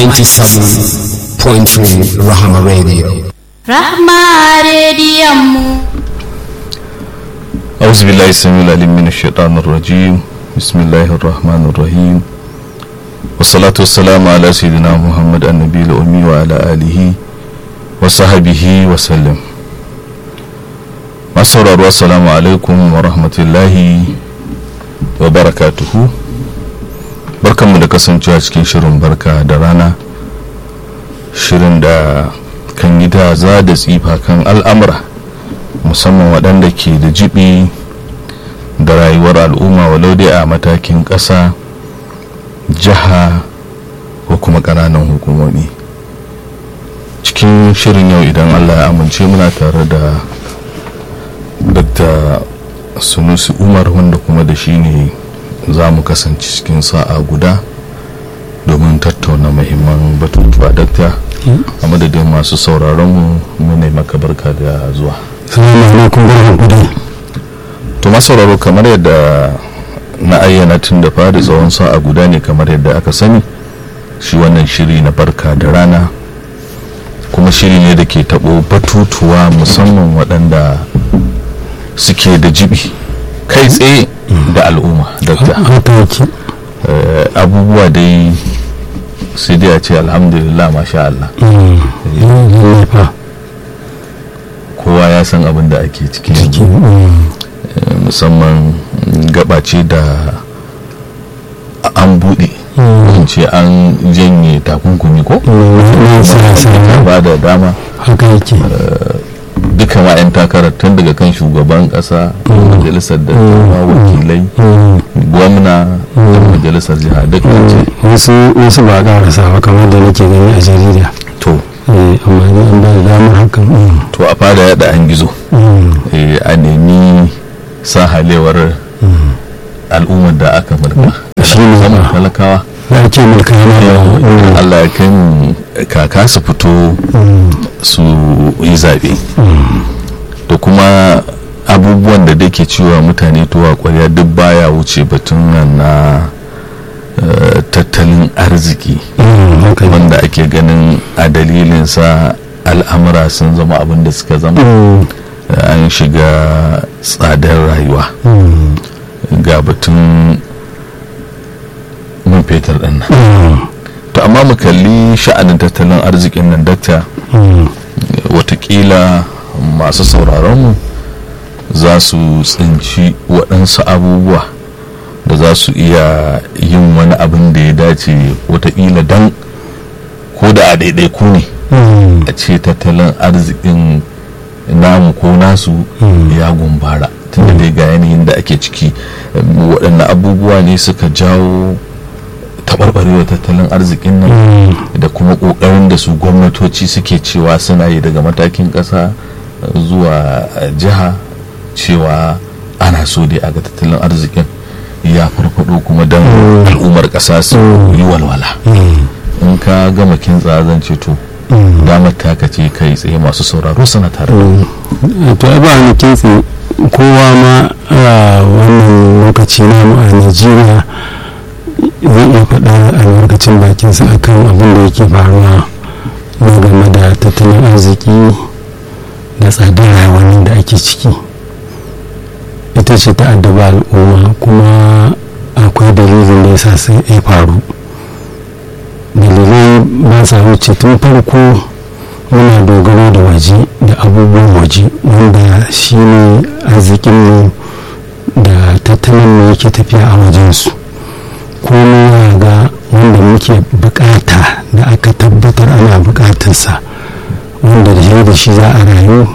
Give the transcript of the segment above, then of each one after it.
97.3 Rahama Radio. Rahma rediyon mu. أعوذ بالله السميع العليم من الشيطان الرجيم بسم الله الرحمن الرحيم والصلاة والسلام على سيدنا محمد النبي الأمي وعلى آله وصحبه وسلم masauraro assalamu alaikum wa rahmatullahi wa barakatuhu barkanmu da kasancewa cikin shirin barka da rana shirin da kan yi za da tsifa kan al'amura musamman waɗanda ke da jibi da rayuwar al'umma walau dai a matakin ƙasa jiha ko kuma ƙananan hukumomi cikin shirin yau idan allah ya amince muna tare da dr sunusi umar wanda kuma da shi ne za mu kasance cikin sa'a guda domin tattauna mahimman batutuwa dakta a madadin masu sauraron mu ne maka barka da zuwa salamu alaikum barkan ku to masauraro kamar yadda na ayyana tun da fari tsawon sa'a guda ne kamar yadda aka sani shi wannan shiri na barka da rana kuma shiri ne da ke taɓo batutuwa musamman waɗanda suke da jibi kai tsaye da al'umma dakta haka yake Eh, abubuwa dai sai dai a ce alhamdulillah masha Allah lallai fa kowa ya san abin da ake ciki ciki Eh, musamman gabace da an buɗe in ce an janye takunkumi ko na siyasa ba da dama haka yake duka ma 'yan takarar tun daga kan shugaban ƙasa majalisar da wakilai gwamna da majalisar jiha duk an ce wasu wasu ba karasa ba kamar da nake gani a jarida to Eh, amma ni an ba da damar hakan mm, to a fada yada an gizo mm, eh, a nemi sahalewar al'ummar da aka mulka Shi ne Musamman ba. talakawa da ake mulka yana da mm, Allah ya kai mu kaka su fito mm, su yi zaɓe da kuma abubuwan da da ke cewa mutane tuwa kwarya duk baya wuce batun nan na eh, tattalin arziki mm, haka ne wanda ake ganin a dalilinsa al'amura sun zama abin da suka zama Mm, an shiga tsadar rayuwa mm, ga batun man fetur ɗin nan mm, to amma mu kalli sha'anin tattalin arzikin nan dakta mm, watakila masu sauraronmu za su tsinci waɗansu abubuwa da za su iya yin wani abin da ya dace watakila don ko da a ɗaiɗaiku ne mm, a ce tattalin arzikin namu ko nasu ya gumbara tunda dai ga yanayin da ake ciki em, waɗanne abubuwa ne suka jawo taɓarɓarewa tattalin arzikin nan mm, da kuma ƙoƙarin da su gwamnatoci suke cewa suna yi daga matakin ƙasa zuwa eh, jiha cewa ana so dai a ga tattalin arzikin ya farfado kuma don al'ummar ƙasa su yi walwala mm, in ka gama kintsa zan ce to mm. damar taka ce kai tsaye masu sauraro suna tare da mu. to ai ba ni kitse kowa ma a wannan lokaci namu a najeriya zai iya faɗa albarkacin bakinsa akan abin da yake faruwa na game da tattalin arziki da tsadar rayuwar da ake ciki ita ce ta addaba al'umma kuma akwai dalilin da yasa sai ya faru dalilai ba sa wuce tun farko muna dogaro da waje da abubuwan waje wanda shi ne arzikinmu da tattalinmu yake tafiya a wajensu komai ga wanda muke bukata da aka tabbatar ana bukatarsa wanda da shi da shi za a rayu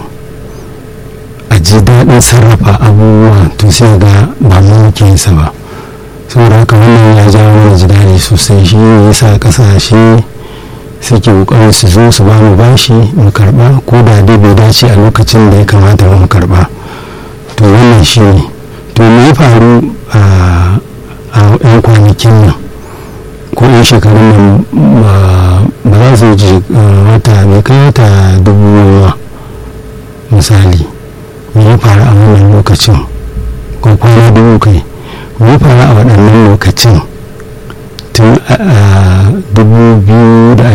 a ji daɗin sarrafa abubuwa to sai ga ba mu muke yin sa ba saboda haka wannan ya jawo mana ji daɗi sosai shi ne yasa ƙasashe suke kokarin su zo su ba mu bashi mu karba ko da dai bai dace a lokacin da ya kamata mu karba to wannan shi ne to me ya faru a yan kwanakin nan ko yan shekarun nan ba za su ji wata bai kai wata dubu ba misali me ya faru a wannan lokacin ko kwana dubu kai me ya faru a waɗannan lokacin tun a dubu biyu da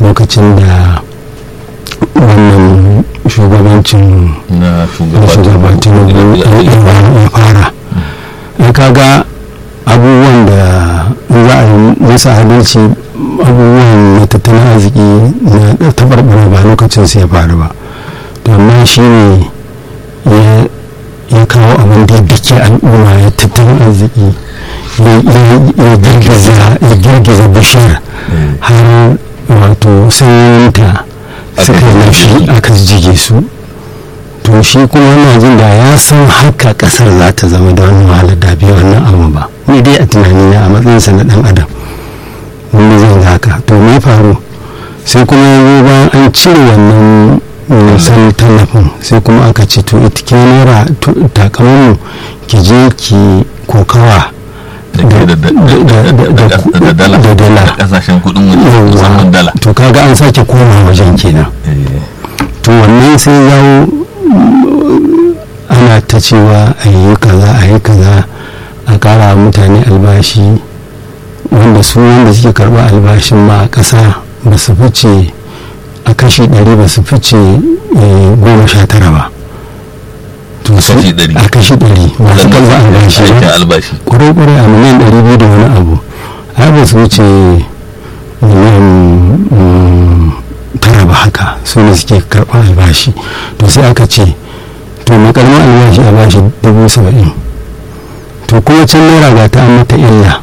lokacin da wannan shugabancin na da shugaba tinubu ya ya fara in kaga abubuwan da in za a yi musu adalci abubuwan na tattalin arziki na tabarbara ba lokacin su ya faru ba to amma shi ne ya- ya kawo abin da ya dake al'umma ya tattalin arziki ya- ya- ya girgiza ya girgiza bishiyar har wato sanyinta suka yi laushi aka jige su to shi kuma yana jin da ya san haka kasar za ta zama da wani wahalar da bai wannan abu ba ni dai a tunani na a matsayinsa na dan adam wanda zan ga haka to me faru sai kuma yanzu bayan an cire wannan nisan tallafin sai kuma aka ce to ita ke naira takamanmu ki je ki kokawa da ke da- da- da- da- da- da dala da dala. da kasashen kudin waje musamman dala to kaga an sake koma wajen kenan Eh, to wannan sai yawo mm, ana ta cewa a yi kaza a yi kaza a kara wa mutane albashi wanda su wanda suke karba albashin ma a ƙasa ba su fice a kashi ɗari ba su fice eh, goma sha tara ba to su- kashi ɗari. a kashi ɗari masu waɗanda karba albashi aikin ba albashi kwarai-kwarai a miliyan ɗari biyu da wani abu ai ba su wuce miliyan mm, tara ba haka su ne suke karɓar albashi to sai aka ce to mai karamin albashi a bashi dubu saba'in to kuma can naira ga ta an mata illa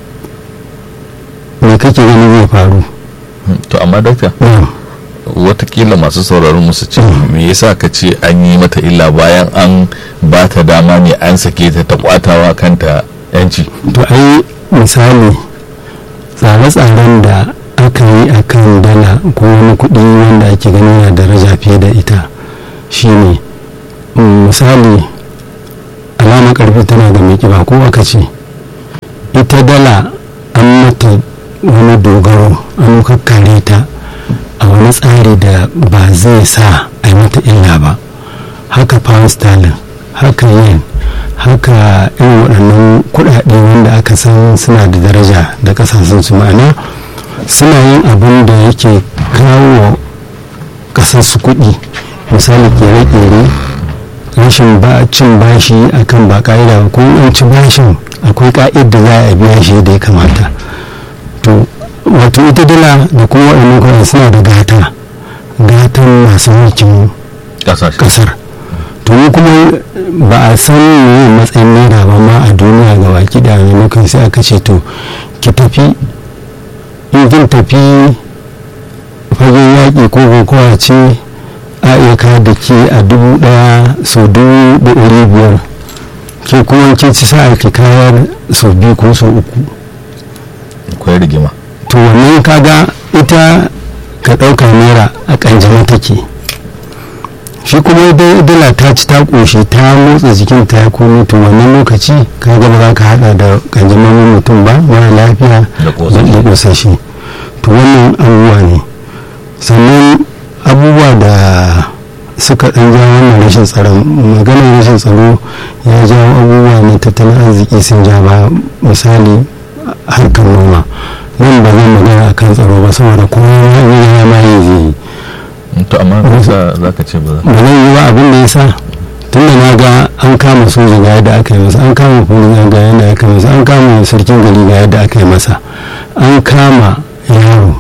me kake gani zai faru to amma dakta na'am watakila masu sauraron musu ce me yasa ka ce an yi mata illa bayan an ba ta dama ne an sake ta ta kwatawa kanta yanci to ai misali tsare-tsaren da aka yi a kan dala ko wani kuɗi wanda ake gani yana daraja fiye da ita shine mm, misali alama karfi tana da mai kiba ko aka ce ita dala an mata wani dogaro an kakkare ta a wani tsari da ba zai sa a yi mata illa ba haka pound sterling haka yen haka irin waɗannan kuɗaɗe wanda aka san suna da daraja da ƙasashen su ma'ana suna yin abin da yake kawo ƙasar su kuɗi misali kere-kere rashin ba cin bashi akan ba ƙa'ida ba ko in ci bashin akwai ƙa'id da za a biya shi da ya kamata to wato ita dala da kuma waɗannan kuɗaɗe suna da gata gatan masu mulkin kasashe kasar to mu kuma ba a san me matsayin naira ba ma a duniya ga baki da maimakon sai aka ce to ki tafi in kin tafi fagen yaƙi ko kokowa ce a iya ka da ke a dubu ɗaya sau dubu da ɗari biyar ke kuma kin ci sa'a ki kayar sau biyu ko sau uku akwai rigima to wannan kaga ita ka ɗauka naira a ƙanjama take shi kuma dai dala ta ci ta ƙoshi ta motsa jikin ta ya komi to wannan lokaci ka ga ba za ka haɗa da ƙanjamamin mutum ba mara lafiya Da ƙosashe. da ƙosashe to wannan abubuwa ne sannan abubuwa da suka ɗan ja wannan rashin tsaron maganar rashin tsaro ya jawo abubuwa ne tattalin arziki sun ja ba misali harkar noma nan ba zan magana a kan tsaro ba saboda kowa ya ma yi zai yi to amma me yasa zaka ce ba za ba zan yi ba abin da ya sa tun da na ga an kama soja ga yadda aka yi masa an kama polisa ga yadda aka yi masa an kama sarkin gari ga yadda aka yi masa an kama yaro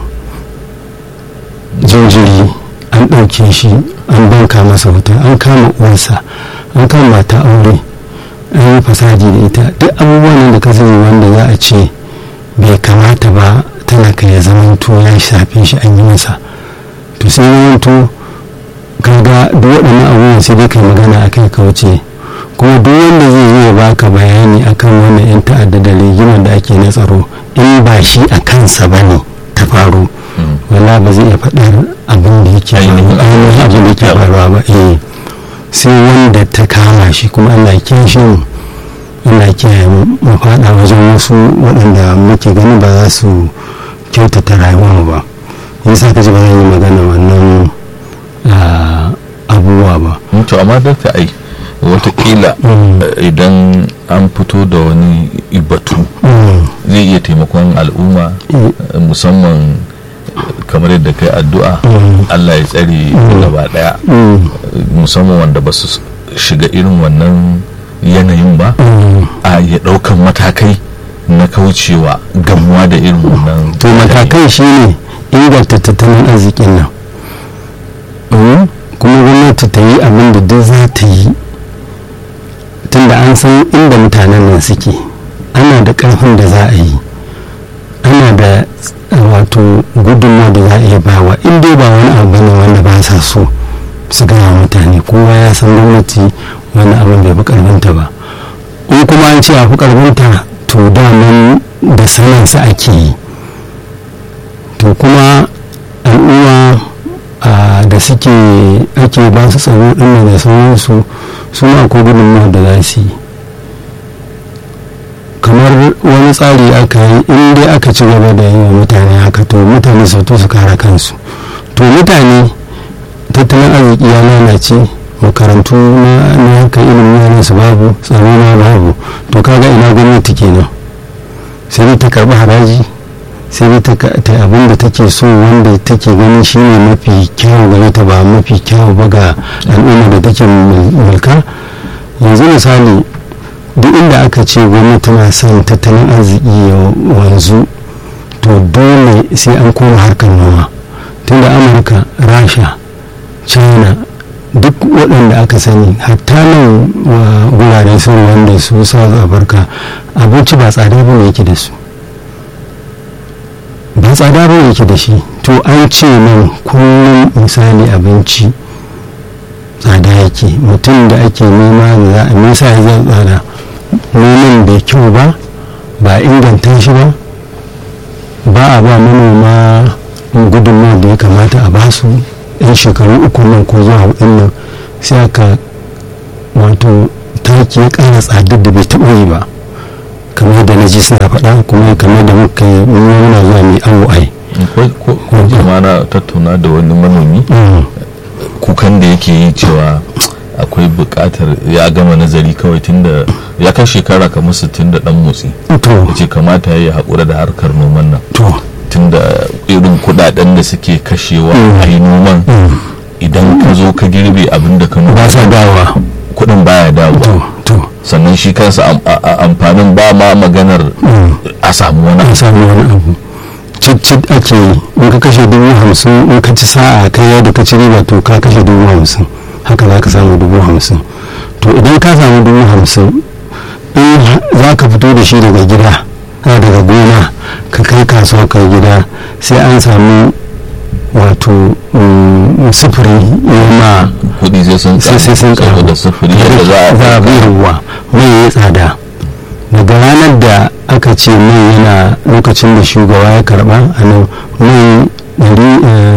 jinjiri an ɗauke shi an banka masa wuta an kama uwarsa an kama mata aure an yi fasadi da ita duk abubuwan da ka sani wanda za a ce bai kamata ba talaka ya zamanto ya shafe shi an yi masa to sai zamanto kaga duk waɗannan abubuwan sai dai kai magana a kai ka wuce kuma duk wanda zai zo ya baka bayani akan wannan yan ta'adda da rigimar da ake na tsaro in ba shi a kansa ba ne ta faru wala ba zai iya faɗar abin da yake Ainihin faruwa ainihin abin da yake yawa. faruwa ba eh sai wanda ta kama shi kuma Allah ya kiyaye shi mu Allah ya kiyaye mu mu faɗa wajen wasu waɗanda muke gani ba za su kyautata rayuwar mu ba yasa ka ji ba zan yi magana wannan ah, abubuwa ba to amma dakta ai watakila Mm. eh, idan an fito da wani batu Mm. zai iya taimakon al'umma Mm. eh, musamman kamar yadda kai addu'a Allah ya tsare gaba daya musamman wanda ba su shiga irin wannan yanayin ba a ya daukan matakai na kaucewa gamuwa da irin wannan to matakai shine inganta tattalin arzikin nan Mm, kuma gwamnati ta yi abin da duk za ta yi tunda an san inda mutanen nan suke ana da ƙarfin da za a yi ana da wato gudunmawa da za a iya bawa in dai ba wani abu ne wanda ba sa so su gaya mutane kowa ya san gwamnati wani abin bai fi ƙarfinta ba in kuma an ce a fi ƙarfinta to daman da sanansa ake yi to kuma al'umma a da suke ake ba su tsaro ɗin da sauransu su ma ko gudunmawa da za su yi kamar wani tsari aka yi in dai aka ci gaba da yi wa mutane haka to mutane su to su kare kansu to mutane tattalin arziki ya lalace makarantu na haka ilimin yaran su babu tsaro ma babu to kaga ina gwamnati kenan sai ta karbi haraji sai ta ta abin da take so wanda take ganin shine mafi kyau gare ta ba mafi kyau ba ga al'umma da take mulka yanzu misali duk inda aka ce gwamnati na son tattalin arziki ya wanzu to dole sai an koma harkar noma tunda amurka rasha china duk waɗanda aka sani hatta nan wurare sun wanda su south africa abinci ba tsada ba ne yake da su ba tsada ba yake da shi to an ce nan kullum misali abinci tsada yake mutum da ake nema da za a nisa ya zai tsada noman bai kyau ba ba inganta shi ba ba a ba manoma gudunmawa da ya kamata a basu yan shekaru uku nan ko zuwa hudun nan sai aka wato taki ya kara tsadar da bai taɓa yi ba kamar da na ji suna faɗa kuma kamar da muka yi muna zuwa mai awo ai ko kuma na tattauna da wani manomi kukan da yake yi cewa akwai buƙatar ya gama nazari kawai tunda ya kai shekara kamar sittin da ɗan motsi ya ce kamata ya haƙura da harkar noman nan tunda irin kuɗaɗen da suke kashewa a yi noman idan ka zo ka girbe abin da ka noma ba sa dawa kuɗin baya dawowa sannan shi kansa amfanin ba ma maganar a samu wani a samu wani abu cicit ake yi in ka kashe dubu hamsin in ka ci sa'a kai yadda ka ci riba to ka kashe dubu hamsin haka za ka samu dubu hamsin to idan ka samu dubu hamsin in za ka fito da shi daga gida daga gona ka kai kasuwa kai gida sai an samu wato sufuri ma kudi sai sun sai sun karu da sufuri yadda za a bi ruwa mai ya tsada daga ranar da aka ce mai yana lokacin da shugaba ya karba a nan mai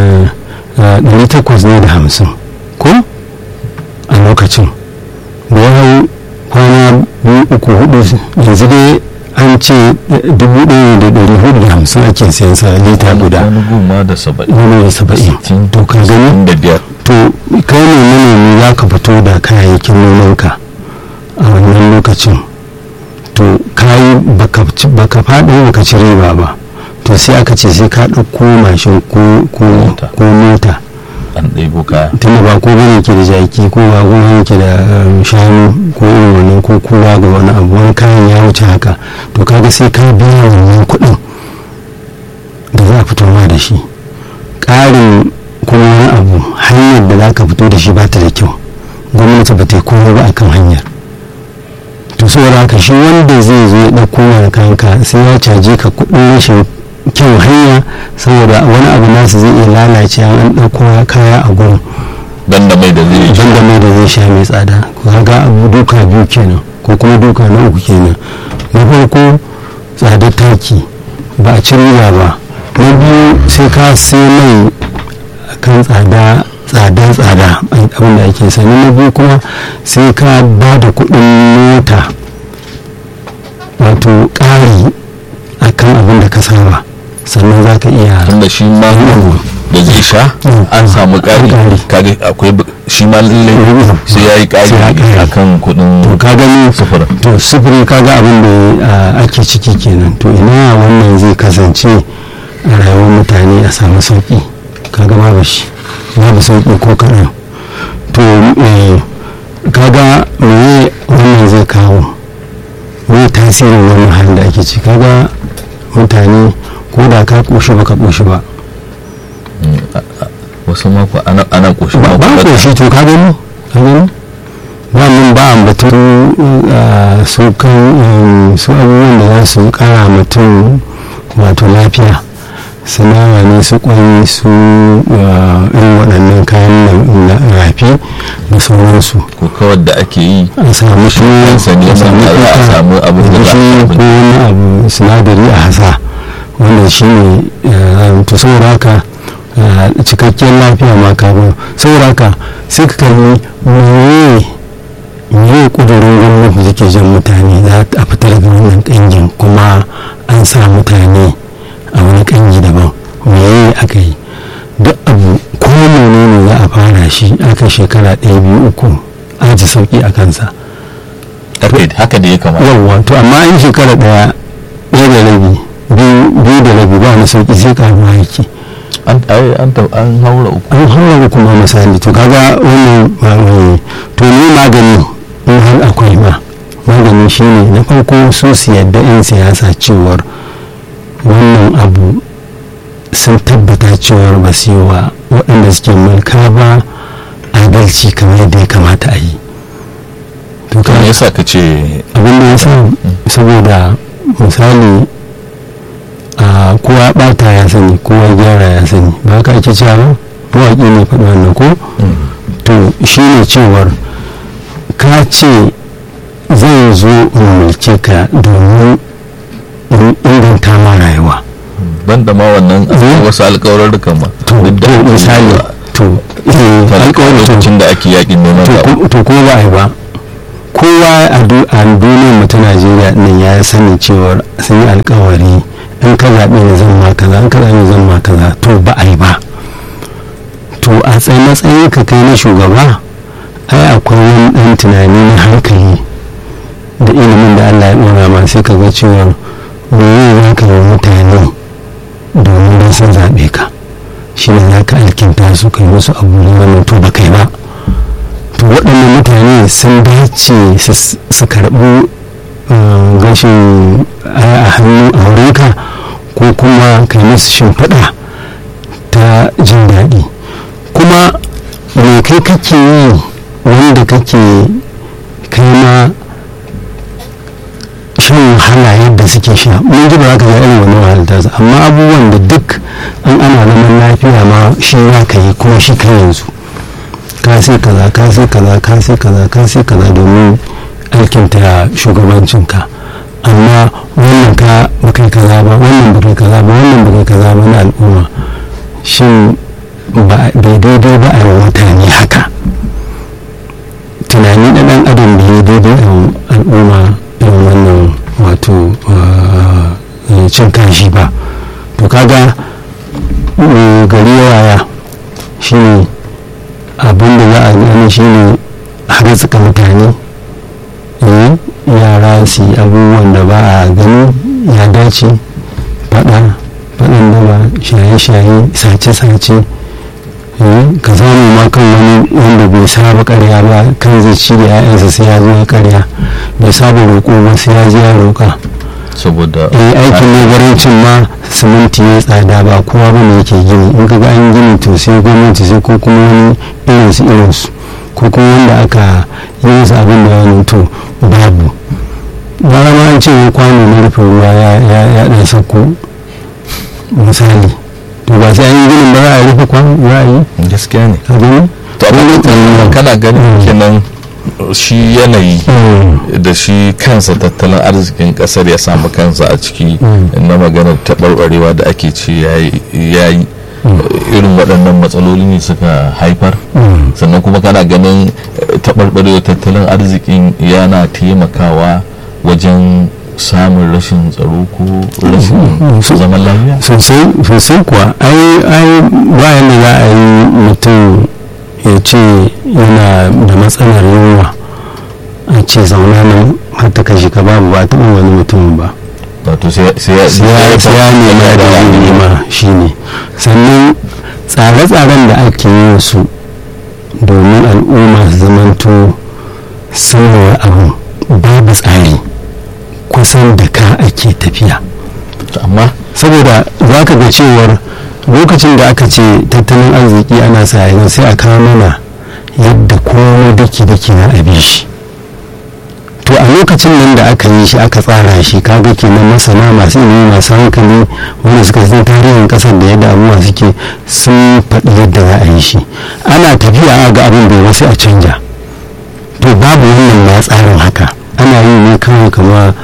800 ne da hamsin ko a lokacin da ya hau kwana biyu uku hudu yanzu dai an ce dubu ɗaya da ɗari hudu da hamsin ake siyan sa lita guda wani goma da saba'in wani da saba'in to ka gani da biyar to kai ne manomi za ka fito da kayayyakin nomanka a wannan lokacin to kayi baka faɗi baka ci riba ba to sai aka ce sai ka ɗauko mashin ko mota an ɗaibo kaya tunda ba ko bane ke da jaki ko ba ko yake da shanu ko irin wannan ko kowa ga wani abu wani kayan ya wuce haka to kaga sai ka biya wannan kuɗin da za a fito ma da shi ƙarin kuma wani abu hanyar da za ka fito da shi ba ta da kyau gwamnati ba ta yi komai ba akan hanyar to saboda haka shi wanda zai zo ya ɗauko mana kayanka sai ya caje ka kuɗin rashin kyau hanya saboda wani abu nasu zai iya lalace an ɗauko kaya a gurin dan da mai da zai dan da mai da zai sha mai tsada kaga abu duka biyu kenan ko kuma duka na uku kenan na farko tsadar taki ba a ci riba ba na biyu sai ka sai mai kan tsada tsada tsada abin da ake sani na biyu kuma sai ka ba da kuɗin mota wato ƙari a kan abin da ka saba sannan za ka iya tunda shi ma da zai sha an samu ƙari kaga akwai shi ma lallai sai ya yi ƙari a kan kuɗin ka gani sufuri to sufuri kaga abin da ake ciki kenan to ina wannan zai kasance a rayuwar mutane a samu sauƙi kaga babu shi babu sauƙi ko kaɗan to eh, kaga meye wannan zai kawo me tasirin wannan halin da ake ci kaga mutane ko da ka ƙoshi ba ka ƙoshi ba wasu mako ana ana koshi ba ba ƙoshi to ka gani ka gani ba mun ba ambatun uh, su kan um, su abubuwan da za su kara mutum wato lafiya sanawa ne su kwai su uh, irin waɗannan kayan nan na rafi da sauransu ko kawar da ake yi a samu shi kansa ne a samu sannan a kuka, samu abin da za a shi ko wani abu sinadari a hasa wanda shi ne uh, to saboda haka uh, cikakkiyar lafiya ma kafin saboda haka sai ka kalli meye meye kudurin gwamnati da ke jan mutane za a fitar da wannan kangin kuma an sa mutane a wani kangi daban meye aka yi duk abu ko menene za a fara shi aka shekara ɗaya biyu uku an ji sauki a kansa haka haka da ya kamata yawwa to amma an shekara ɗaya ɗaya da rabi biyu biyu da rabi ba wani sauki sai karuwa yake an ai an ta- an haura uku an haura kuma misali to kaga wannan ba mai to ne magani in har akwai ma magani shine na farko su su yadda 'yan siyasa cewar wannan abu sun tabbata cewar ba su yi wa waɗanda suke mulka ba adalci kamar yadda ya kamata a yi to to me kaga yasa ka ce abin da ya sa saboda misali a kowa bata ya sani kowa gyara ya sani ba haka ake cewa ba mawaƙi ne faɗi wannan ko to shi ne cewar ka ce zai zo in mulke ka domin in inganta ma rayuwa ban da ma wannan akwai Mm. wasu alƙawarurrukan ma to duk da to ake misali yi wa- to eh, kan alƙawari to lokacin da ake yakin neman to zaɓe ko- to ko ba a yi ba kowa a du- a duniyar mu ta najeriya nan ya sani cewar sun yi alkawari in ka zaɓe ne zan ma kaza in ka zaɓe ne zan ma kaza to ba a yi ba to a tsaye matsayin ka kai na shugaba ai akwai wani ɗan tunani na hankali da ilimin da allah ya ɗora ma sai ka ga cewar meye za ka yi wa mutane domin don sun zaɓe ka shi ne za ka alkinta su kai musu abu ne wannan to ba kai ba to waɗannan mutane sun dace su- su karɓi uh, gashin aya a hannu a wurinka ko kuma kai musu shimfiɗa ta jin daɗi kuma me kai kake yi wanda kake kai ma shan wahala yadda suke sha mun ji ba za ka ga irin wani wahalar tasu amma abubuwan da duk an ana zaman lafiya ma shi za ka yi kuma shi ka yanzu ka sai kaza ka sai kaza ka sai kaza ka sai kaza domin alkinta shugabancinka amma wannan ka bakai kaza ba wannan bakai kaza ba wannan bakai kaza ba na al'umma shin ba bai daidai ba a yi wa mutane haka tunani na dan adam bai daidai a yi wa al'umma irin wannan wato uh, cin kashi ba to kaga mm, gari ya waya shi ne abin da za a gani shi ne harzuka mutane eh, yara su yi abubuwan da ba a gani ya dace fada faɗin daba shaye-shaye sace-sace eh, ka samu ma kan wani wanda bai saba karya ba kan zai ci da 'ya'yansa sai ya zo ya karya bai saba roƙo ba sai ya je ya roƙa saboda eh aikin negarancin ma siminti ya tsada ba kowa ba ne yake gini in kaga an gini to sai gwamnati sai ko kuma wani irinsu irinsu ko kuma wanda aka yi musu abin da wani to babu bara ma an ce wani kwano na rufe ruwa ya ya ya dan sauko misali to ba sai an yi ginin ba za a rufe kwano za a yi gaskiya ne ka gani to amma kana ganin kenan shi yanayi da shi kansa tattalin arzikin kasar ya samu kansa a ciki na maganar taɓarɓarewa da ake ce ya yi irin waɗannan matsaloli ne suka haifar sannan kuma kana ganin taɓarɓarewa tattalin arzikin yana taimakawa wajen samun rashin tsaro ko rashin zaman lafiya sosai kuwa ai ai bayan da za a yi mutum ya ce yana da matsalar yunwa a ce zauna nan har ta kashe ka babu ba taɓa wani mutum ba wato sai ya nema da nema shi tsare-tsaren da ake yin su domin al'umma su zamanto sanarwar abu babu tsari kusan da ka ake tafiya amma saboda za ka ga cewar lokacin da aka ce tattalin arziki ana sa yanzu sai a kawo mana yadda komai daki-daki na abi shi to a lokacin nan da aka yi shi aka tsara shi kaga kenan masana masu ilimi masu hankali wanda suka san tarihin kasar da yadda abubuwa suke sun faɗi yadda za a yi shi ana tafiya ga abin bai wasu a canja to babu wannan ma tsarin haka ana yi ne kawai kama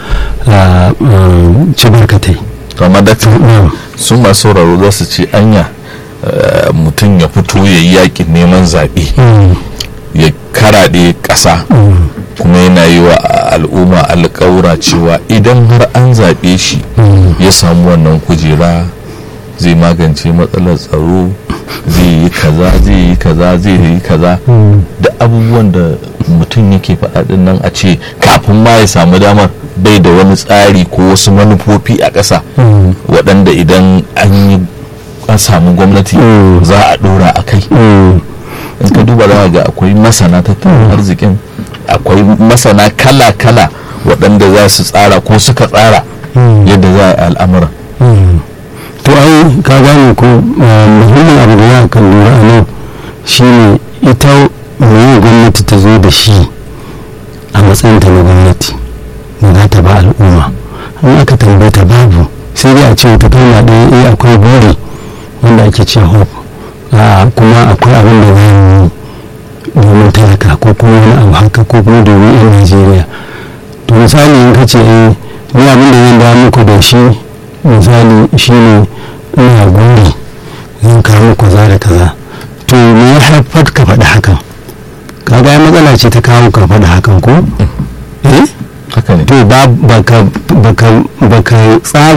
ci barkatai to amma dakta su masu sauraro za su ce anya eh, mutum ya fito ya yi yakin neman zaɓe ya karaɗe ƙasa kuma yana yi wa al'umma alƙawura cewa idan har an zaɓe shi ya samu wannan kujera zai magance matsalar tsaro zai yi kaza zai yi kaza zai yi kaza da abubuwan da mutum yake faɗaɗin nan a ce kafin ma ya samu damar bai da wani tsari ko wasu manufofi a ƙasa waɗanda idan an yi an samu gwamnati za a ɗora a kai in ka duba za ga akwai masana tattalin arzikin akwai masana kala-kala waɗanda za su tsara ko suka tsara yadda za a yi al'amuran to ai ka gane ko muhimmin abu da ya kan lura a nan shine ita mai gwamnati ta zo da shi a matsayin ta na gwamnati da za ta ba al'umma in aka tambaye ta babu sai dai a ce ta kalma ɗaya eh akwai buri wanda ake ce hope a kuma akwai abin da za mu yi domin talaka ko kuma wani abu haka ko kuma domin yan najeriya to misali in ka ce eh ni abin da zan da muku da shi misali shine ina gori zan kawo muku kaza da kaza to me ya haifar ka faɗi hakan kaga ya matsala ce ta kawo ka faɗi hakan ko eh haka ne to ba baka baka baka tsara